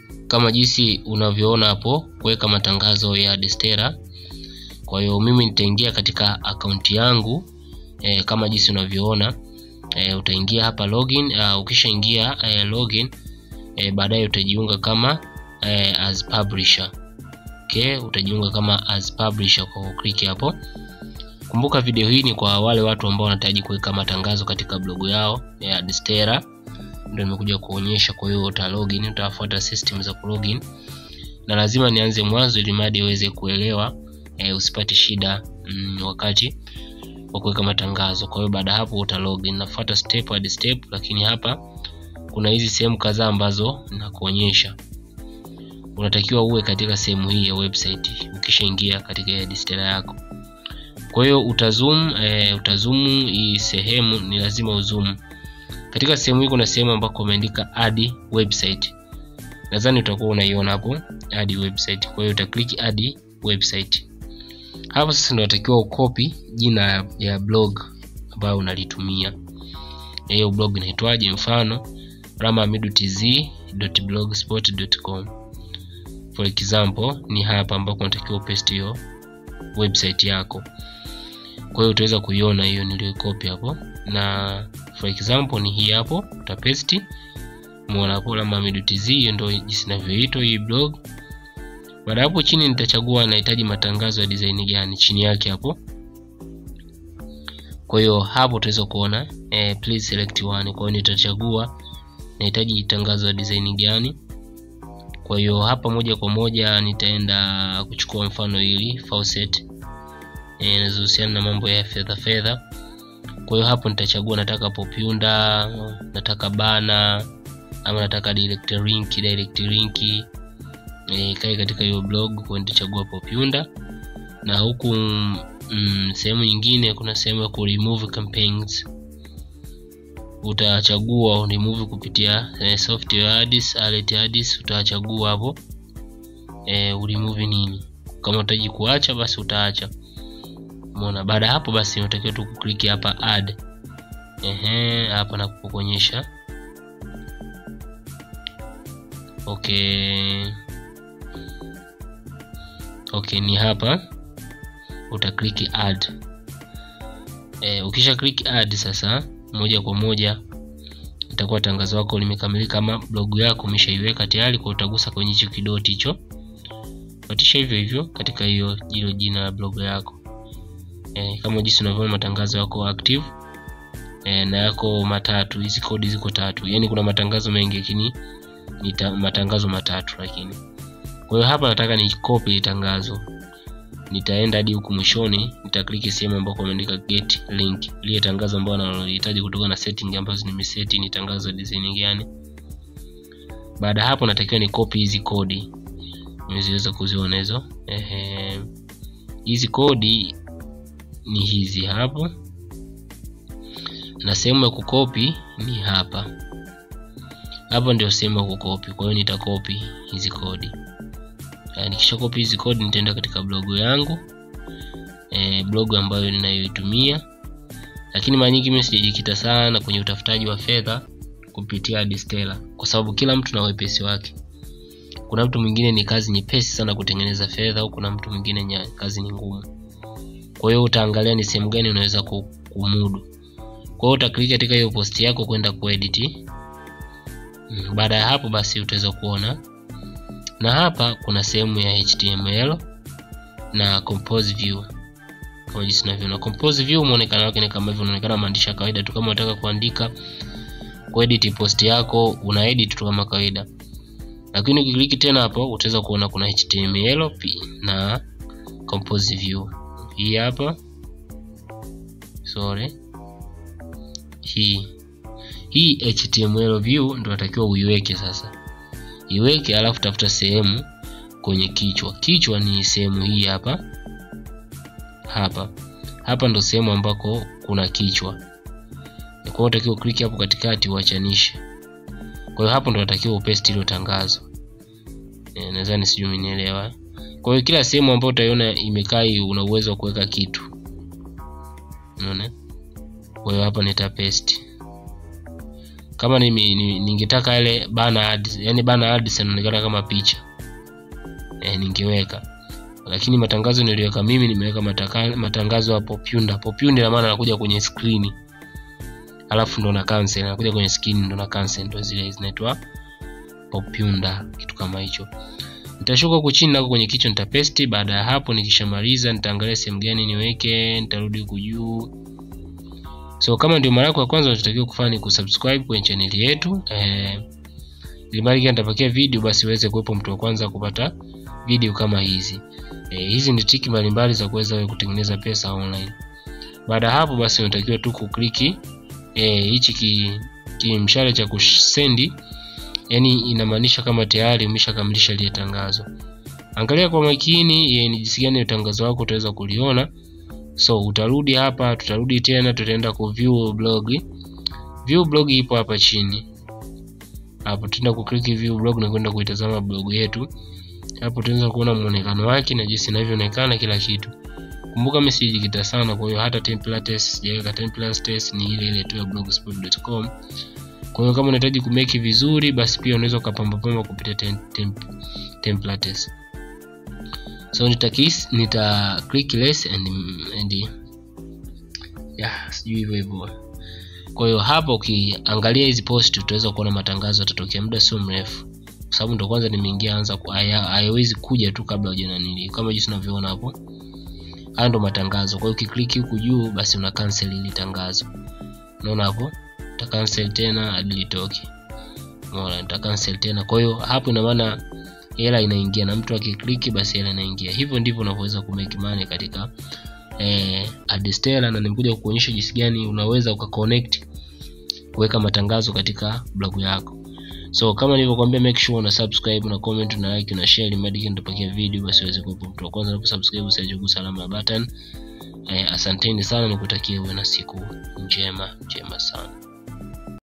kama jinsi unavyoona hapo kuweka matangazo ya Destera. Kwa hiyo mimi nitaingia katika akaunti yangu e, kama jinsi unavyoona e, utaingia hapa login. Uh, ukishaingia e, login e, baadaye utajiunga kama e, as publisher. Okay, utajiunga kama as publisher kwa kukliki hapo. Kumbuka video hii ni kwa wale watu ambao wanahitaji kuweka matangazo katika blogu yao ya Destera, ndio nimekuja kuonyesha. Kwa hiyo uta login, utafuata system za kulogin, na lazima nianze mwanzo ili mradi uweze kuelewa e, usipate shida mm, wakati wa kuweka matangazo. Kwa hiyo baada hapo uta login, nafuata step hadi step, lakini hapa kuna hizi sehemu kadhaa ambazo nakuonyesha unatakiwa uwe katika sehemu hii ya website ukishaingia katika Destera yako. Kwa hiyo utazoom e, utazoom hii sehemu ni lazima uzoom. Katika sehemu hii kuna sehemu ambako umeandika add website. Nadhani utakuwa unaiona hapo add website. Kwa hiyo utaklik add website. Hapo sasa ndio unatakiwa ukopi jina ya blog ambayo unalitumia. Hiyo blog inaitwaje? Mfano ramamidutz.blogspot.com. For example, ni hapa ambako unatakiwa upaste hiyo website yako. Kwa hiyo utaweza kuiona hiyo niliyokopi hapo, na for example ni hii hapo, utapaste. Muona hapo ramamidutz, hiyo ndio jinsi inavyoitwa hii blog. Baada hapo chini nitachagua nahitaji matangazo ya design gani chini yake hapo. Kwa hiyo hapo utaweza kuona eh, please select one. Kwa hiyo nitachagua nahitaji tangazo ya design gani. Kwa hiyo hapa moja kwa moja nitaenda kuchukua mfano hili faucet inazohusiana na mambo ya fedha fedha. Kwa hiyo hapo nitachagua nataka popunda, nataka bana ama nataka direct link, direct link e, kae katika hiyo blog. Kwa hiyo nitachagua popunda, na huku mm, sehemu nyingine kuna sehemu ya ku remove campaigns utachagua remove kupitia eh, software ads, alert ads utachagua hapo eh, remove nini. Kama utaji kuacha basi utaacha. Umeona, baada ya hapo basi unatakiwa tu kukliki hapa add. Ehe, hapa na kukuonyesha okay. Okay, ni hapa utakliki add. Eh, ukisha click add sasa moja kwa moja itakuwa tangazo lako limekamilika, kama blogu yako umeshaiweka tayari. Kwa utagusa kwenye hicho kidoti hicho, fatisha hivyo hivyo katika hiyo hilo jina la blogu yako e, kama jinsi unavyoona matangazo yako active e, na yako matatu. Hizi kodi ziko tatu, yani kuna matangazo mengi lakini ni matangazo matatu lakini. Kwa hiyo hapa nataka ni copy tangazo nitaenda hadi huku mwishoni, nitakliki sehemu ambako ameandika get link, lile tangazo ambalo nalihitaji kutoka na setting ambazo nimeseti ni tangazo design gani. Baada hapo natakiwa ni copy hizi kodi, nimeziweza kuziona hizo. Ehe, hizi kodi ni hizi hapo, na sehemu ya kukopi ni hapa hapa, ndio sehemu ya kukopi. Kwa hiyo nitakopi hizi kodi nikisha kopi hizi kodi nitaenda katika blogu yangu e, blogu ambayo ninayoitumia, lakini mara nyingi mimi sijajikita sana kwenye utafutaji wa fedha kupitia Destera kwa sababu kila mtu na wepesi wake. Kuna mtu mwingine ni kazi nyepesi sana kutengeneza fedha, au kuna mtu mwingine kazi ni ngumu. Kwa hiyo utaangalia ni sehemu gani unaweza kumudu. Kwa hiyo utakliki katika hiyo posti yako kwenda kuedit. Baada ya hapo basi utaweza kuona na hapa kuna sehemu ya HTML na compose view kama jinsi tunavyoona. Compose view muonekano wake ni kama hivyo, unaonekana maandishi ya kawaida tu. Kama unataka kuandika kuedit post yako, una edit tu kama kawaida, lakini ukiklik tena hapo utaweza kuona kuna HTML na compose view. Hii hapa sorry, hii hii HTML view ndio natakiwa uiweke sasa iweke alafu tafuta sehemu kwenye kichwa. Kichwa ni sehemu hii hapa hapa hapa, ndo sehemu ambako kuna kichwa. Kwa hiyo utakiwa click hapo katikati uachanishe. Kwa hiyo hapo ndo unatakiwa upaste hilo tangazo. E, nadhani sijui umenielewa. Kwa hiyo kila sehemu ambayo utaiona imekaa hii una uwezo wa kuweka kitu. Unaona? Kwa hiyo hapa nita paste. kama nimi- ni- ningetaka ile bana ads yani bana ads inaonekana kama picha e, ningeweka lakini matangazo niliweka mimi nimeweka mataka, matangazo ya popunda popunda ina maana anakuja kwenye skrini alafu ndo na cancel anakuja kwenye skrini ndo na cancel ndo zile zinaitwa popunda kitu kama hicho nitashuka huku chini nako kwenye kichwa nitapaste baada ya hapo nikishamaliza nitaangalia sehemu gani niweke nitarudi huku juu so kama ndio mara yako ya kwanza unatakiwa kufanya ni kusubscribe kwenye chaneli yetu eh, ili mara ikiwa nitapakia video basi uweze kuwepo mtu wa kwanza kupata video kama hizi eh, hizi ni triki mbalimbali za kuweza wewe kutengeneza pesa online baada ya hapo basi unatakiwa tu kukliki eh, hichi ki, kimshale cha kusendi yani inamaanisha kama tayari umeshakamilisha lile tangazo angalia kwa makini eh, ni jinsi gani tangazo lako utaweza kuliona so utarudi hapa tutarudi tena tutaenda ku view blog view blog ipo hapa chini hapo tutaenda ku click view blog na kwenda kuitazama blog yetu hapo tunaweza kuona muonekano wake na jinsi inavyoonekana kila kitu kumbuka mimi sijikita sana kwa hiyo hata templates sijaweka templates ni ile ile tu ya blogspot.com kwa hiyo kama unahitaji kumeki vizuri basi pia unaweza ukapamba pamba kupitia tem, tem, templates so nita kiss, nita click less and, and yeah, sijui hivyo hivyo kwa hiyo hapa ukiangalia hizi post utaweza kuona matangazo yatatokea muda sio mrefu kwa sababu ndo kwanza nimeingia anza ku- haya- hayawezi kuja tu kabla hujananili kama jinsi unavyoona hapo haya ndo matangazo kwa hiyo ukikliki huku juu basi una cancel ili tangazo unaona hapo uta cancel tena hadi litoke umeona nita cancel tena kwa hiyo hapo ina maana hela inaingia na mtu akikliki basi hela inaingia hivyo ndivyo unavyoweza kumake money katika eh, adstella na nimekuja kukuonyesha jinsi gani unaweza ukaconnect kuweka matangazo katika blog yako so kama nilivyokuambia make sure una subscribe una comment una like una share ili mradi nitapakia video basi uweze kuwa mtu wa kwanza unaposubscribe usiache kugusa alama ya button eh, asanteni sana nikutakia uwe na siku njema njema sana